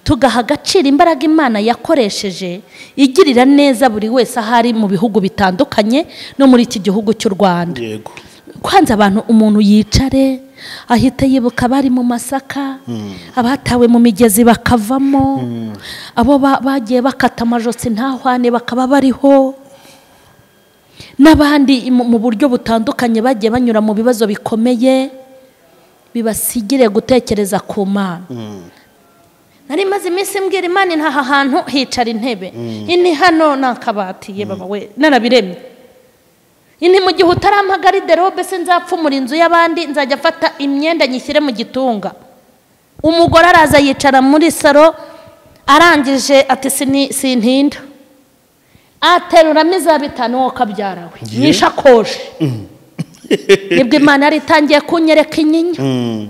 tugaha agaciro imbaraga imana yakoresheje igirira neza buri wese aho ari mu bihugu bitandukanye no muri iki gihugu cy'u rwanda yego kwanza abantu umuntu yicare ahita yibuka abari mu masaka abatawe mu migezi bakavamo abo ba- bagiye bakata amajosi ntahwane bakaba bariho n'abandi mu mu buryo butandukanye bagiye banyura mu bibazo bikomeye bibasigire gutekereza ku mana nari maze iminsi mbwira imana inta aha hantu hicara intebe ini hano ni akabati ye baba we narabiremye ini mu gihe utarampagara iderobe se nzapfumura inzu y'abandi nzajya afata imyenda nyishyire mu gitunga umugore araza yicara muri saro arangije ati "Sini- sintinda ateruramo iza bitanu wowe ukabyarawe Ye. mu ishakoshi nibwo imana yari itangiye kunyereka inyinya Mm.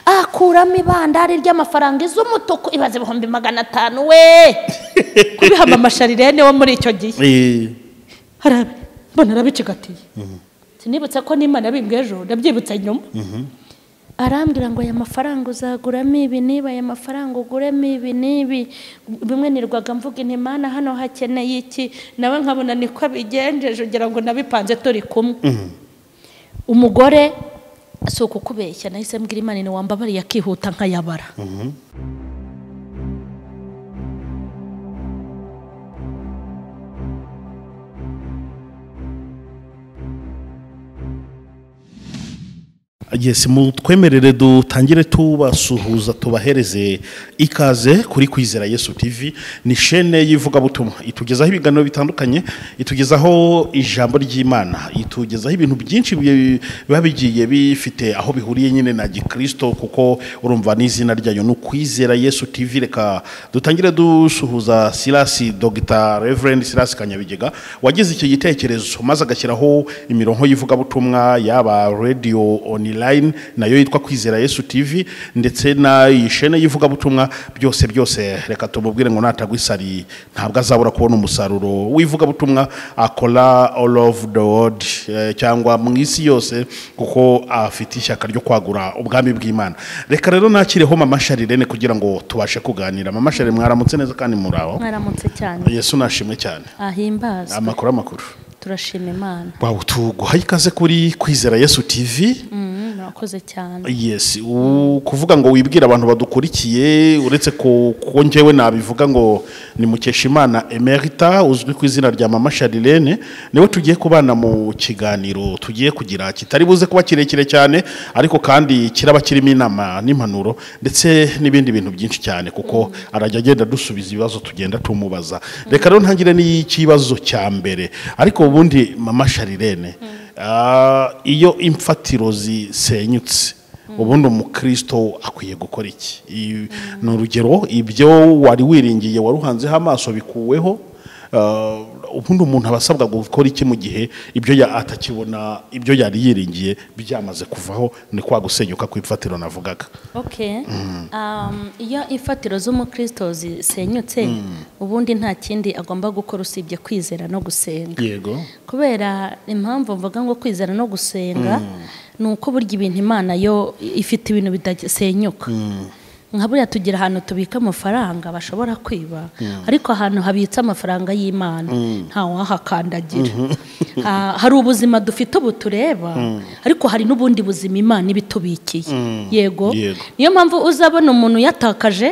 akuramo ibandari ry'amafaranga iz'umutuku ibaze ibihumbi magana atanu we kubihamba amasharirene wo muri icyo gihe Eh, harabe mbona arabicigatiye sinibutse ko n'imana bimbwe ejo ndabyibutse nyuma arambwira ngo aya mafaranga uzaguramo ibi niba aya mafaranga uguremo ibi n'ibi bimwe nirwaga mvuga intimana hano hakeneye iki nawe nkabona niko abigenjeje ugira ngo nabipanze turi kumwe umugore si ukukubeshya nahise mbwira imana ni wambabariye akihuta nkayabara yes mutwemerere dutangire tubasuhuza tubahereze ikaze kuri kwizera yesu tv ni shene y'ivugabutumwa itugezaho ibiganiro bitandukanye itugezaho ijambo ry'imana itugezaho ibintu byinshi bi- biba bigiye bifite aho bihuriye nyine na gikristo kuko urumva n'izina ryayo ni ukwizera yesu tv reka dutangire dusuhuza silasi dogita reverend silasi kanyabigega wagize icyo gitekerezo maze agashyiraho imirongo y'ivugabutumwa yaba radio online nayo yitwa kwizera yesu tv ndetse na iyi shene y'ivugabutumwa byose byose reka tumubwire ngo natagwa isari ntabwo azabura kubona umusaruro w'ivugabutumwa akora all of the world eh, cyangwa mu isi yose kuko afite ishyaka ryo kwagura ubwami bw'imana reka rero nakireho mama sharirene kugira ngo tubashe kuganira mama sharirene mwaramutse neza kandi muri aho mwaramutse cyane yesu nashimwe cyane ahimbazwe amakuru amakuru turashima imana Wow, tuguhaye ikaze kuri kwizera yesu tv Mm, murakoze cyane yes u- kuvuga ngo wibwire abantu badukurikiye uretse ko ko njyewe nabivuga ngo ni mukeshimana emerita uzwi ku izina rya mama sharirene niwe tugiye kubana mu kiganiro tugiye kugira kitari buze kuba kirekire cyane ariko kandi kiraba kirimo inama n'impanuro ndetse n'ibindi bintu byinshi cyane kuko arajya agenda dusubiza ibibazo tugenda tumubaza reka rero ntangire n'ikibazo cya mbere ariko ubundi mama sharirene Ah, iyo imfatiro zisenyutse ubundi umukristo akwiye gukora iki I- ni urugero ibyo wari wiringiye wari uhanzeho amaso bikuweho ah, ubundi umuntu aba asabwa gukora iki mu gihe ibyo ya- atakibona ibyo yari yiringiye byamaze kuvaho ni kwa gusenyuka kw'ifatiro navugaga okay Um, iyo imfatiro z'umukristo zisenyutse ubundi nta kindi agomba gukora usibye kwizera no gusenga yego kubera impamvu mvuga ngo kwizera no gusenga ni uko burya ibintu imana yo ifite ibintu bidasenyuka nka buriya tugira ahantu tubika amafaranga bashobora kwiba ariko ahantu habitse amafaranga y'imana ntawahakandagira Ah, hari ubuzima dufite ubu tureba ariko hari n'ubundi buzima imana iba itubikiye yego Yego. niyo mpamvu uzabona umuntu yatakaje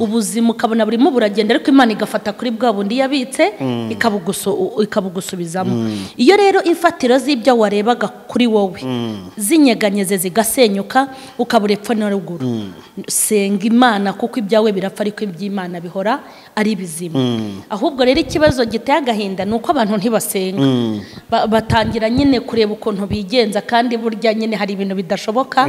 ubuzima ukabona burimo buragenda ariko imana igafata kuri bwa bundi yabitse ikabugusu- ikabugusubizamo iyo rero imfatiro z'ibyo warebaga kuri wowe zinyeganyeze zigasenyuka ukabura epfo na ruguru senga imana kuko ibyawe birapfa ariko iby'imana bihora ari bizima ahubwo rero ikibazo giteye agahinda ni uko abantu ntibasenga Ba- batangira nyine kureba ukuntu bigenza kandi burya nyine hari ibintu bidashoboka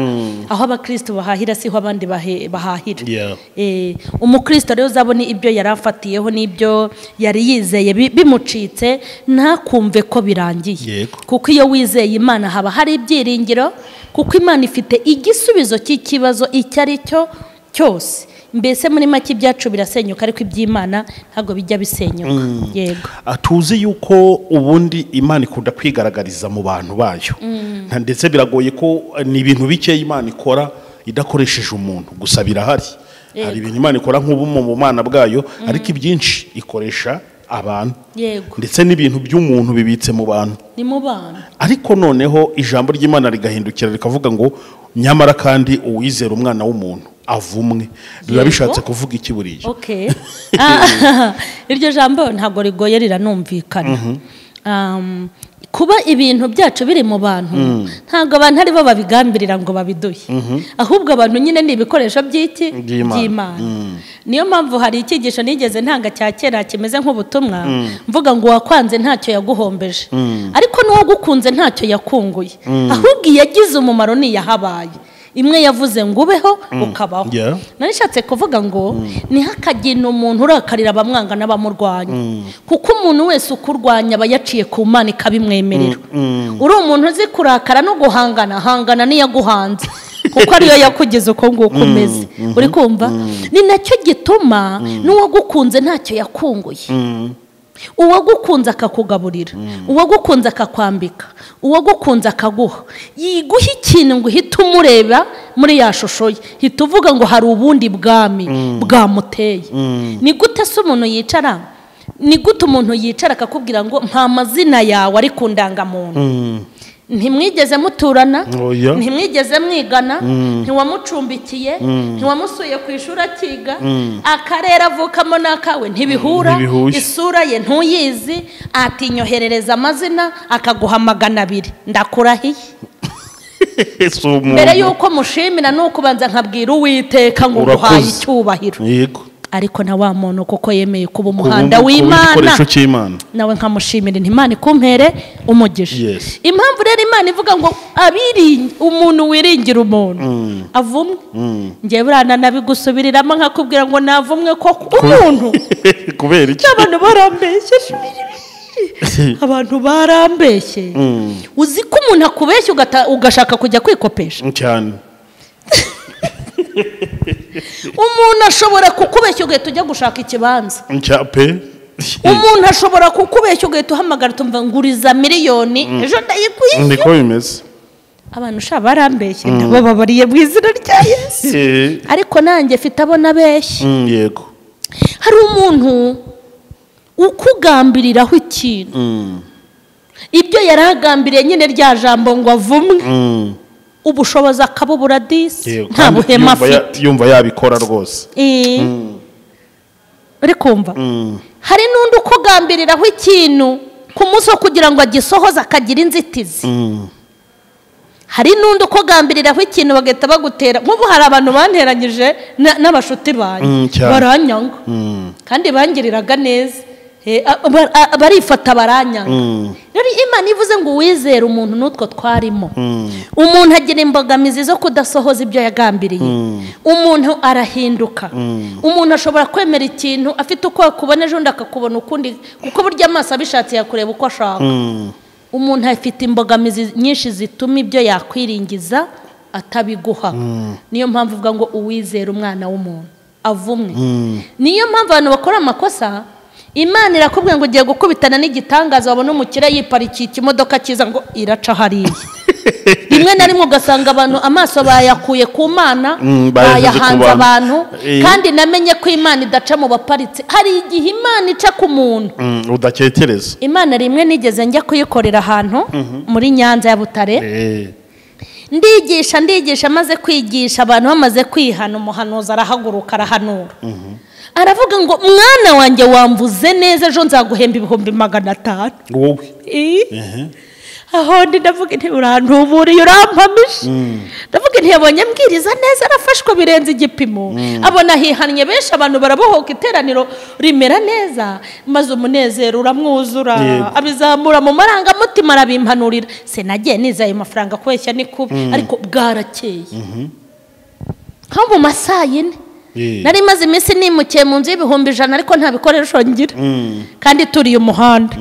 aho abakristo bahahira siho abandi bahe- bahahira Yeah. Eh, umukristo rero uzabona ibyo yari afatiyeho n'ibyo yari yizeye bi- bimucitse ntakumve ko birangiye Yego. kuko iyo wizeye imana haba hari ibyiringiro kuko imana ifite igisubizo cy'ikibazo icyo ari cyo cyose mbese muri make ibyacu birasenyuka ariko iby'imana ntabwo bijya bisenyuka yego Ah, tuzi yuko ubundi imana ikunda kwigaragariza mu bantu bayo Nta- ndetse biragoye ko eh, ni ibintu bikeya imana ikora idakoresheje umuntu gusa birahari hari ibintu imana ikora nk'ubumu mu mana bwayo ariko ibyinshi ikoresha abantu yego ndetse n'ibintu by'umuntu bibitse mu bantu ni mu bana ariko noneho ijambo ry'imana rigahindukira rikavuga ngo nyamara kandi uwizera umwana w'umuntu avumwe biba Yego. bishatse kuvuga iki buriya okay Ah, iryo jambo ntabwo rigoye riranumvikana Um, kuba ibintu byacu biri mu bantu ntabwo abantu ari bo babigambirira ngo babiduhe ahubwo abantu nyine ni ibikoresho by'iki By'Imana. niyo mpamvu hari icyigisho nigeze ntanga cya kera kimeze nk'ubutumwa mvuga ngo uwakwanze ntacyo yaguhombeje ariko n'uwagukunze ntacyo yakunguye ahubwo iyagize umumaro ni iyahabaye imwe yavuze ngo ubeho ukabaho Yeah. nari nshatse kuvuga ngo ntihakagire umuntu urakarira abamwanga n'abamurwanya kuko umuntu wese ukurwanya aba yaciye ku mana ikabimwemerera uri umuntu uzi kurakara no guhangana hangana niyaguhanze kuko ariyo yakugize uko nguko umeze uri kumva ni nacyo gituma n'uwagukunze ntacyo yakunguye uwagukunze akakugaburira uwagukunze akakwambika uwagukunze akaguha yiguha ikintu ngo uhite umureba muri ya shusho ye hita uvuga ngo hari ubundi bwami bwamuteye ni gute se umuntu yicara ni gute umuntu yicara akakubwira ngo nta mazina yawe ari ku ndangamuntu ntimwigeze muturana Oya. ntimwigeze mwigana ntiwamucumbikiye ntiwamusuye ku ishuri akiga akarere avukamo n'akawe ntibihura Ntibihuye. isura ye ntuyizi atinyoherereza amazina akaguha magana abiri ndakurahiye si umuntu mbere y'uko mushimira ni ukubanza nkabwira uwiteka ngo uguhaye Urakoze. icyubahiro yego ariko na wa muntu kuko yemeye kuba Kuba umuhanda umuntu- kuba w'imana igikoresho cy'imana nawe nkamushimira inti imana ikumpere umugisha Yes. impamvu rero imana ivuga ngo abiri umuntu wiringira umuntu avumwe ngewe urana nabigusubiriramo nkakubwira ngo navumwe ko umuntu kubera iki abantu barambeshye abantu barambeshye uzi ko umuntu akubeshya ugata- ugashaka kujya kwikopesha cyane umuntu ashobora kukubeshya ugahita ujya gushaka ikibanza cya pe umuntu ashobora kukubeshya ugahita uhamagara utumva nguriza miliyoni ejo ndayikwishyura niko bimeze abantu sha barambeshye ndabababariye mu izina rya yesu Eh, ariko nanjye mfite abo nabeshya mm, yego hari umuntu ukugambiriraho ikintu Mm, ibyo yari agambiriye nyine rya jambo ngo avumwe mm, ubushobozi akabubura disi yego. nta Kandi buhema yumva ya- afite yumva yabikora rwose Eh. uri kumva Mm, hari n'undi ukugambiriraho ikintu ku munsi wo kugira ngo agisohoze akagira inzitizi mm, hari n'undi ukugambiriraho ikintu bagahita bagutera nk'ubu hari abantu banteranyije na- n'abashuti Mm, banjye cyane. baranyanga mm, kandi bangiriraga neza Eh, a- ba- a- barifata baranyanga mm, rero imana ivuze ngo uwizere umuntu n'utwo twarimo mm, umuntu agira imbogamizi zo kudasohoza ibyo yagambiriye umuntu arahinduka umuntu ashobora kwemera ikintu afite uko akubona ejo undi akakubona ukundi kuko burya amaso abishatse yakureba uko ashaka mm. umuntu afite imbogamizi nyinshi zituma ibyo yakwiringiza atabiguha niyo mpamvu uvuga ngo uwizera umwana w'umuntu avumwe niyo mpamvu abantu bakora amakosa imana irakubwira ngo ugiye gukubitana n'igitangaza wabona umukire yiparikiye ikimodoka cyiza ngo iraca hariya rimwe na rimwe ugasanga abantu amaso bayakuye ku mana Mm, bayahize ku bayahanze bantu. abantu Eh. kandi namenye ko imana idaca mu baparitse hari igihe imana ica ku muntu Mm, udakekereza imana rimwe nigeze njya kuyikorera ahantu muri nyanza ya butare Eh, ndigisha ndigisha maze kwigisha abantu bamaze kwihana umuhanuzi arahaguruka arahanura aravuga ngo mwana wanjye wambuze neza ejo nzaguhemba ibihumbi magana atanu wowe Ii. Ehe. aho ndi ndavuga inti urantuburiye urampamije ndavuga inti yabonye ambwiriza neza arafashwe birenze igipimo abona hihannye benshi abantu barabohoka iteraniro rimera neza maze umunezero uramwuzura Yego. abizamura mu marangamutima arabimpanurira sinagiye niza ayo mafaranga kubeshya ni kubi ariko bwarakeye nko mu ma saa yine Eh, nari maze iminsi nimukiye mu nzu y'ibihumbi ijana ariko nta bikoresho ngira mm, kandi ituriye umuhanda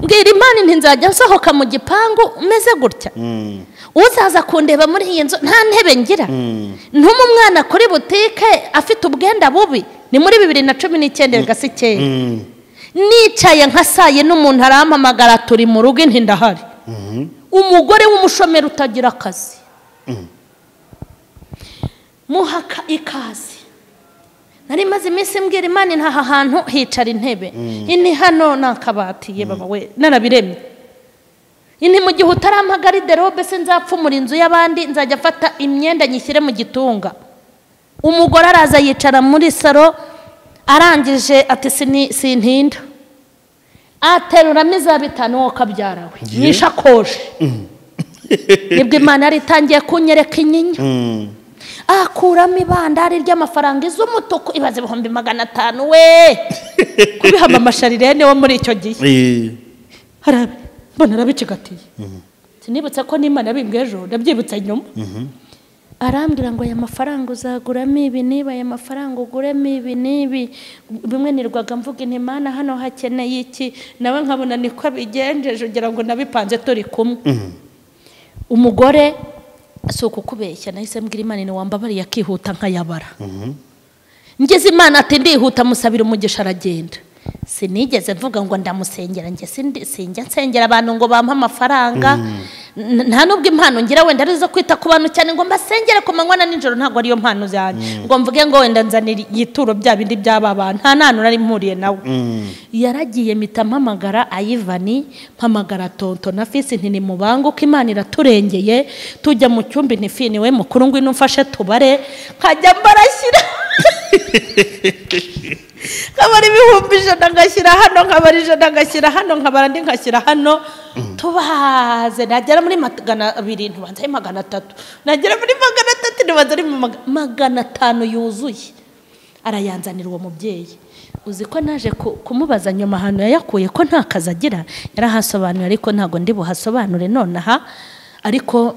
mbwira imana nti nzajya nsohoka mu gipangu umeze gutya mm, uzaza kundeba muri iyi nzu nta ntebe ngira mm. ntuma umwana kuri butike afite ubwenda bubi ni muri bibiri na cumi n'icyenda bigasa icyenda Mm, nicaye nka saa yine umuntu arampamagara turi mu rugo inti ndahari mhm. umugore w'umushomeri utagira akazi muha ika- ikaze nari maze iminsi mbwira imana intaha ahantu hicara intebe ini hano ni akabati ye baba we narabiremye ini mu gihe utarampa gariderobe se nzapfumura inzu y'abandi nzajya afata imyenda nyishyire mu gitunga umugore araza yicara muri saro arangije ati "Sini- sintinda ateruramo iza bitanu wowe ukabyarawe Ye. mu ishakoshi nibwo imana yari itangiye kunyereka inyinya akuramo ibandari ry'amafaranga iz'umutuku ibaze ibihumbi magana atanu we kubihama amasharirene wo muri icyo gihe harabe mbona arabicigatiye sinibutse ko n'imana yabimbwe ejo ndabyibutse nyuma arambwira ngo aya mafaranga uzaguramo ibi niba aya mafaranga uguremo ibi n'ibi bimwe nirwaga mvuga inti mana hano hakeneye iki nawe nkabona niko abigenjeje ugira ngo nabipanze turi kumwe umugore si ukukubeshya nahise mbwira imana ni wambabariye akihuta nkayabara ngeze imana ati ndihuta musabira umugisha aragenda sinigeze mvuga ngo ndamusengera njye sindi- sinjya nsengera abantu ngo bampe amafaranga N- nta nubwo impano ngira wenda ari izo kwita ku bantu cyane ngo mbasengere ku manywa na nijoro ntabwo ariyo mpano zanjye ngo mvuge ngo wenda nzanira igituro bya bindi by'aba bantu nta nta nari mpuriye nawe yaragiye mpita mpamagara ayivani mpamagara tonto na fisi nti nimubanguke imana iraturengeye tujya mu cyumba intifi niwe mukuru ngwino umfashe tubare nkajya mbarashyira nkabara ibihumbi ijana ngashyira hano nkabara ijana ngashyira hano nkabara andi ngashyira hano tubaze nagera muri magana abiri ntubanza ari magana atatu nagera muri magana atatu ntubanza ari mu maga- magana atanu yuzuye arayanzanira uwo mubyeyi uzi ko naje ku- kumubaza nyuma ahantu yayakuye ko nta kazi agira yarahasobanura ariko ntabwo ndi buhasobanure nonaha ariko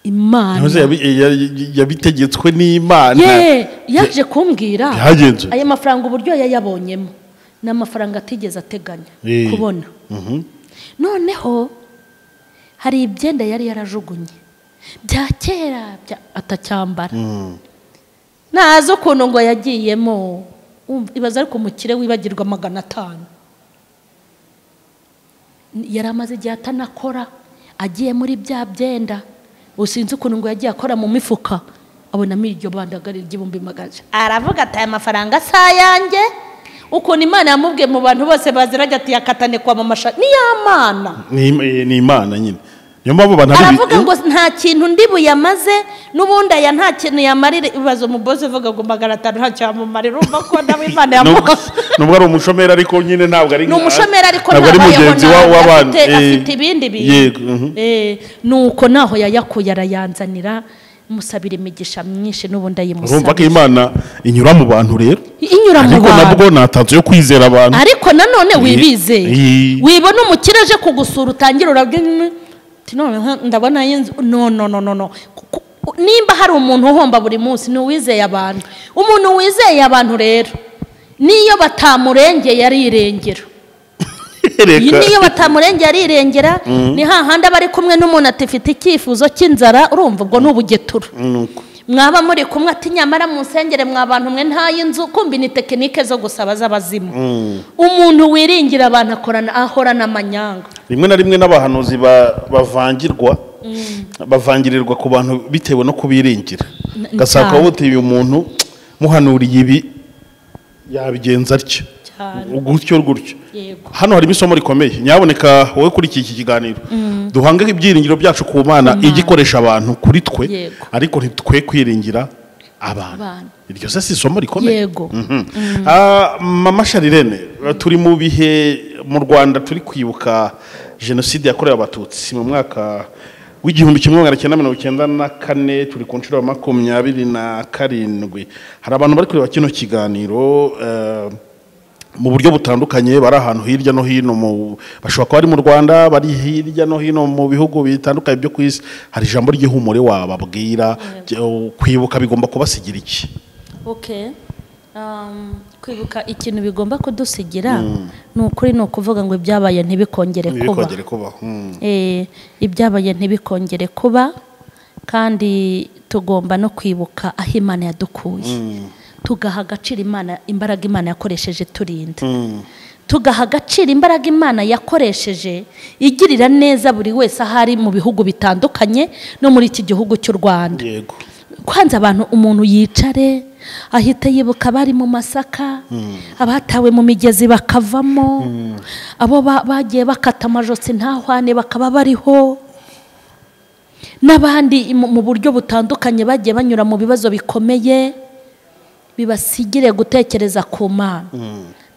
imana ntuze yabi- ya- yabitegetswe n'imana ye yaje kumbwira Byagenze. aya mafaranga uburyo yayabonyemo ni amafaranga atigeze ateganya Eh. kubona Mhm. noneho hari ibyenda yari yarajugunye bya kera bya- atacyambara Mm. ntazi ukuntu ngo yagiyemo Wumva- ibaza ariko umukire wibagirwa magana atanu yari amaze igihe atanakora agiye muri bya byenda usinzi ukuntu ngo yagiye akora mu mifuka abonamo iryo bandagari ry'ibihumbi magana atanu. aravuga ati aya mafaranga si ayanjye ukuntu imana yamubwiye mu bantu bose bazirajya ati yakatane kwa mamasha niy'amana Ni im- eh, ni imana nyine niyo mpamvu abantu ari aravuga ngo nta kintu ndi buyamaze n'ubundi aya nta kintu yamarira ibibazo umugozi uvuga ngo magana atanu ntacyo yamumarira urumva ko nawe imana nubwo yamukoze nubwo ari umushomeri ariko nyine ntabwo ari ni umushomeri ariko ntabwo ari ntabayeho mugenzi wa- nabi, w'abandi afite- Eh, afite ibindi yego, mhm. bintu Eh, nuko naho yayakuye arayanzanira musabira imigisha myinshi n'ubundi urumva ko ayimusabira imana inyura mu bantu rero inyura mu ariko nabwo bantu ntatanzu yo kwizera abantu ariko nanone wibize Eh. wibona umukire aje kugusura utangira urabwira uti none nka- ndabona y'inzu no no no no no Ku- ku- nimba hari umuntu uhomba buri munsi ni uwizeye abantu umuntu wizeye abantu rero niyo batamurengeye arirengera iyi Reka. niyo batamurengeye arirengera ni hahandi aba ari kumwe n'umuntu atifite icyifuzo cy'inzara urumva ubwo ni ubugetura Nuko. mwaba muri kumwe ati nyamara mu nsengere mwa bantu mwe ntay'inzu kumbi ni tekinike zo gusaba z'abazimu Mm. umuntu wiringira abantu akorana ahorana amanyanga rimwe na rimwe n'abahanuzi ba- bavangirwa bavangirirwa ku bantu bitewe no kubiringira N- gasaka cyane. wote uyu muntu muhanuriye ibi yabigenza atyo Cyane. gutyo gutyo yego hano harimo isomo rikomeye nyaboneka wowe kuri iki kiganiro duhange ibyiringiro byacu ku mana ijya ikoresha abantu kuri twe Yego. ariko ntitwe kwiringira abantu Abantu. iryo se si isomo rikomeye yego Mhm. Ah, mama sharirene turi mu bihe mu rwanda turi kwibuka jenoside yakorewe abatutsi mu mwaka w'igihumbi kimwe magana cyenda mirongo icyenda na kane turi ku nshuro ya makumyabiri na karindwi hari abantu bari kureba kino kiganiro eh, mu buryo butandukanye bari ahantu hirya no hino mu bashobora kuba bari mu rwanda bari hirya no hino mu bihugu bitandukanye byo ku isi hari ijambo ry'ihumure wababwira byo- kwibuka bigomba kubasigira iki okay Um, kwibuka ikintu bigomba kudusigira ni ukuri ni ukuvuga ngo ibyabaye ntibikongere kuba ntibikongere kubaho Mm. Eh, ibyabaye ntibikongere kuba kandi tugomba no kwibuka aho imana yadukuye tugaha agaciro imana imbaraga imana yakoresheje turinda tugaha agaciro imbaraga imana yakoresheje igirira neza buri wese aho ari mu bihugu bitandukanye no muri iki gihugu cy'u rwanda yego kwanza abantu umuntu yicare ahita yibuka abari mu masaka abatawe mu migezi bakavamo abo ba- bagiye bakata amajosi ntahwane bakaba bariho n'abandi mu mu buryo butandukanye bagiye banyura mu bibazo bikomeye bibasigire gutekereza ku mana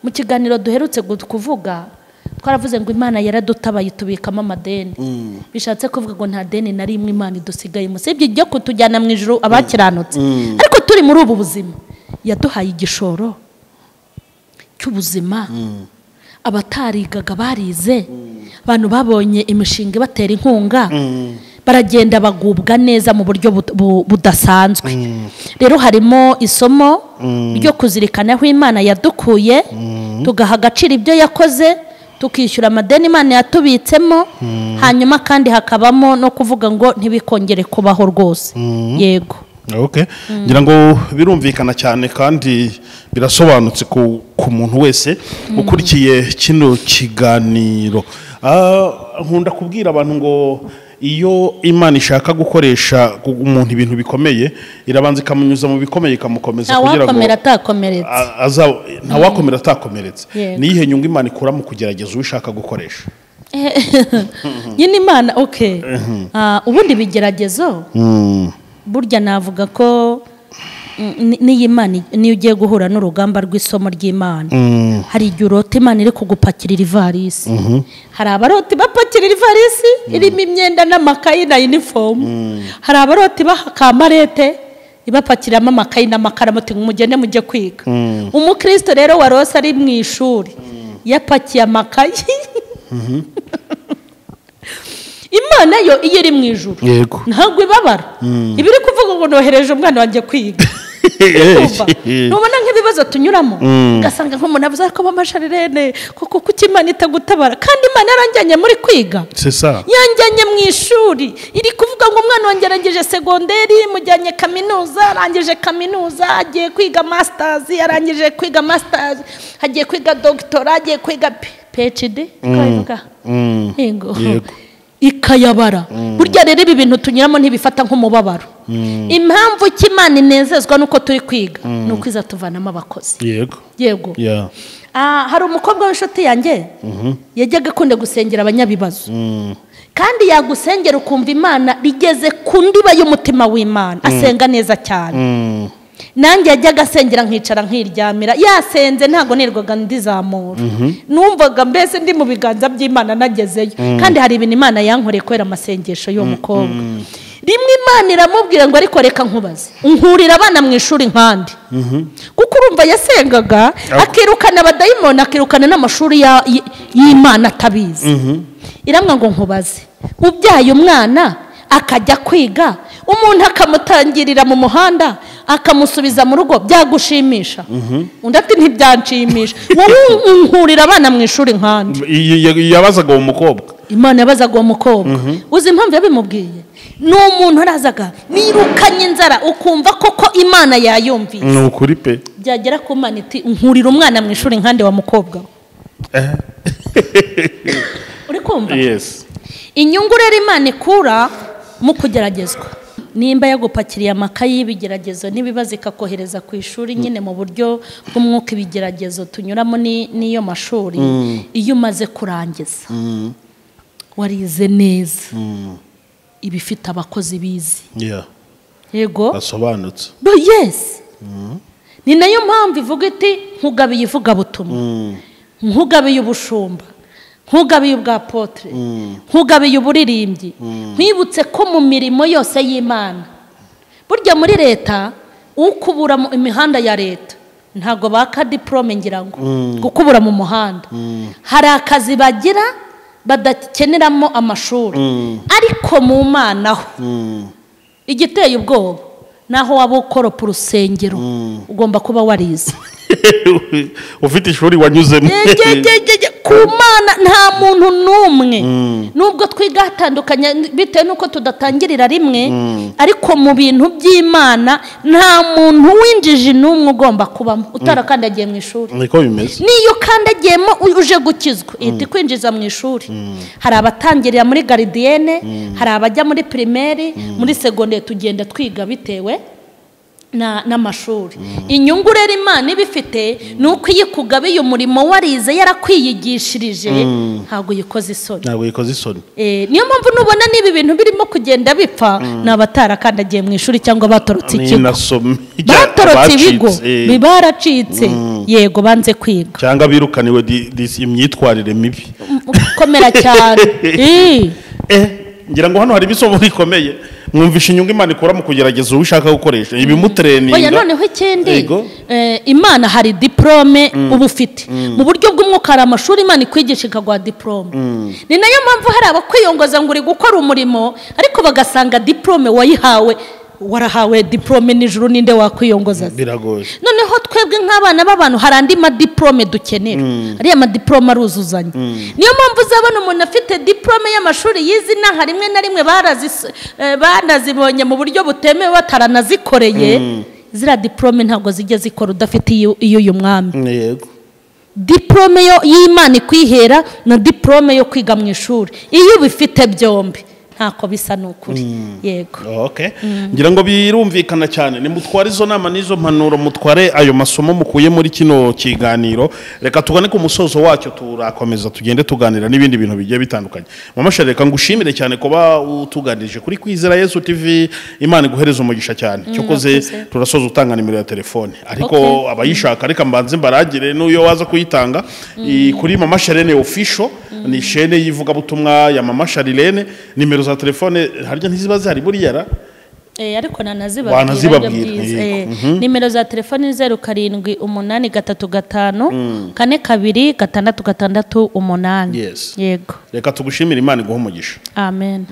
mu kiganiro duherutse gu- kuvuga twaravuze ngo imana yaradutabaye itubikamo amadeni bishatse kuvuga ngo nta deni na rimwe imana idusigayemo usibye ibyo kutujyana mu ijoro abakiranutse ariko turi muri ubu buzima yaduhaye igishoro cy'ubuzima abatarigaga barize abantu babonye imishinga ibatera inkunga baragenda bagubwa neza mu buryo bud- bu- budasanzwe rero harimo isomo ryo kuzirikana aho imana yadukuye tugaha agaciro ibyo yakoze tukishyura amadeni imana yatubitsemo hanyuma kandi hakabamo no kuvuga ngo ntibikongere kubaho rwose yego Okay. ngira ngo birumvikana cyane kandi birasobanutse ku, ku muntu wese ukurikiye kino kiganiro Ah, nkunda kubwira abantu ngo iyo imana ishaka gukoresha gu- umuntu ibintu bikomeye irabanza ikamunyuza mu bikomeye ikamukomeza kugira ngo ntawakomera atakomeretse a- aza- ntawakomera atakomeretse Yego. niyihe nyungu imana ikura mu kugerageza uwo ishaka gukoresha nyine imana oke ubundi bigeragezo burya navuga ko mm, ni- n'iyi mana niyo ugiye guhura n'urugamba rw'isomo ry'imana hari igihe urota imana iri kugupakirira ivarisi hari abarota ibapakirira ivarisi irimo imyenda n'amakayi na inifomu hari abarota ibaha kamarete ibapakiramo amakayi n'amakaramu uti mugende mujye kwiga umukristo rero warose ari mu ishuri yapakiye amakayi imana yo iyo iri mu ijuru yego ntabwo ibabara iba iri kuvuga ngo nohereje umwana wanjye kwiga Urumva? ntubona nk'ibibazo tunyuramo ugasanga nk'umuntu avuze ariko bamasharirene kuko kuki imana itagutabara kandi imana yaranjyanye muri kwiga c'est ça yanjyanye mu ishuri iri kuvuga ngo umwana wanjye arangije segonderi mujyanye kaminuza arangije kaminuza agiye kwiga masitazi arangije kwiga masitazi agiye kwiga dogitora agiye kwiga pecidi Mm. yego Yego. ikayabara burya rero ibi bintu tunyuramo ntibifata nk'umubabaro impamvu ki imana inezezwa nuko turi kwiga ni ukwiza tuvanamo abakozi yego yego yeah. Ah, hari umukobwa w'inshuti yanjye yajyaga akunda gusengera abanyabibazo kandi yagusengera ukumva imana rigeze ku ndiba y'umutima w'imana asenga neza cyane Mm. nanjye yajyaga asengera nkicara nkiryamira yasenze ntabwo nirwaga ndizamura numvaga mbese ndi mu biganza by'imana nagezeyo kandi hari ibintu imana yankoreye kubera amasengesho y'uwo mukobwa rimwe imana iramubwira ngo ariko reka nkubaze nkurira abana mu ishuri nkandi kuko urumva yasengaga akirukana abadayimoni akirukana n'amashuri ya- y- y'imana atabizi iramwa ngo nkubaze ubyaye umwana akajya kwiga umuntu akamutangirira mu muhanda akamusubiza mu rugo byagushimisha undi ati ntibyanshimisha wowe unkurira abana mu ishuri nkandi Y- y- yabazaga uwo mukobwa imana yabazaga uwo mukobwa uzi impamvu yabimubwiye ni umuntu arazaga nirukanye inzara ukumva koko imana yayumviye ni ukuri pe byagera ku mana iti nkurira umwana mu ishuri nkandi wa mukobwa we." uri kumva yes inyungu rero imana ikura mu kugeragezwa nimba yagupakiriye amakayi y'ibigeragezo n'ibibazo ikakohereza ku ishuri nyine mu buryo bw'umwuka ibigeragezo tunyuramo ni- n'iyo mashuri iyo umaze kurangiza warize neza iba ifite abakozi bizi yeah yego asobanutse But yes ni nayo mpamvu ivuga iti nkugabiye ivugabutumwa nkugabiye ubushumba nkugabiye ubwa potere nkugabiye uburirimbyi nkwibutse ko mu mirimo yose y'imana burya muri leta ukubura mu imihanda ya leta ntabwo baka diporome ngira ngo gukubura mu muhanda hari akazi bagira badakeneramo amashuri ariko mu mana ho igiteye ubwoba naho waba ukoropa urusengero ugomba kuba warize ufite ishuri wanyuzemo Egegegege, ku mana nta muntu n'umwe nubwo twiga hatandukanye bitewe n'uko tudatangirira rimwe ariko mu bintu by'imana nta muntu winjije n'umwe ugomba kubamo utarakandagiye mu ishuri niko bimeze niyo ukandagiyemo u- uje gukizwa ihita ikwinjiza mu ishuri hari abatangirira muri garidiyene hari abajya muri pirimeri muri segonderi tugenda twiga bitewe na- n'amashuri inyungu rero imana iba ifite ni uko iyo ikugabiye umurimo warize yarakwiyigishirije ntabwo uyikoze isoni ntabwo yikoze isoni Eh, niyo mpamvu nubona n'ibi bintu birimo kugenda bipfa ni abatarakandagiye mu ishuri cyangwa batorotse ikigo ninasomye batorotse ibigo abacitse. biba baracitse yego banze kwiga cyangwa birukaniwe di- di- imyitwarire mibi gukomera cyane Eh, eh ngira ngo hano hari ibisomo rikomeye mwumvisha inyungu imana ikura mu kugerageza uwo ushaka gukoresha ibimutreninga oya noneho ikindi Yego. eh, imana hari diporome uba ufite mu buryo bw'umwuka hari amashuri imana ikwigisha ikaguha diporome ni nayo mpamvu hari abakwiyongoza ngo uri gukora umurimo ariko bagasanga diporome wayihawe warahawe diporome nijoro ninde wakwiyongoza se? biragoye noneho twebwe nk'abana b'abantu hari andi madiporome dukenera ariya madiporome aruzuzanya niyo mpamvu uzabona umuntu afite diporome y'amashuri yize inaha rimwe na rimwe barazis- eh, banazibonye mu buryo butemewe bataranazikoreye ziriya diporome ntabwo zijya zikora udafite iyo iyo mwami yego diporome yo- y'imana ikwihera na diporome yo kwiga mu ishuri iyo ubifite byombi ntako bisa ni ukuri yego okay ngira ngo birumvikana cyane nimutware izo nama n'izo mpanuro mutware ayo masomo mukuye muri kino kiganiro reka tugane ku musozo wacyo turakomeza tugende tuganira n'ibindi bintu bigiye bitandukanye mama shari reka ngushimire cyane kuba utuganirije kuri kwizera yesu tv imana iguhereze umugisha cyane cyokoze murakoze. turasoza utanga nimero ya telefone ariko Okay. abayishaka reka mbanze mbaragire n'uyo waza kuyitanga i- kuri mama sharene official ni shene y'ivugabutumwa ya mama sharirene nimero za telefone harya ntiziba zihari buriya ra Eh, ariko nanazibabwira Wanazibabwira, aribyo byiza. yego. Eh, nimero za telefoni ni zeru karindwi umunani gatatu gatanu kane kabiri gatandatu gatandatu umunani Yes. yego reka tugushimire imana iguha umugisha amen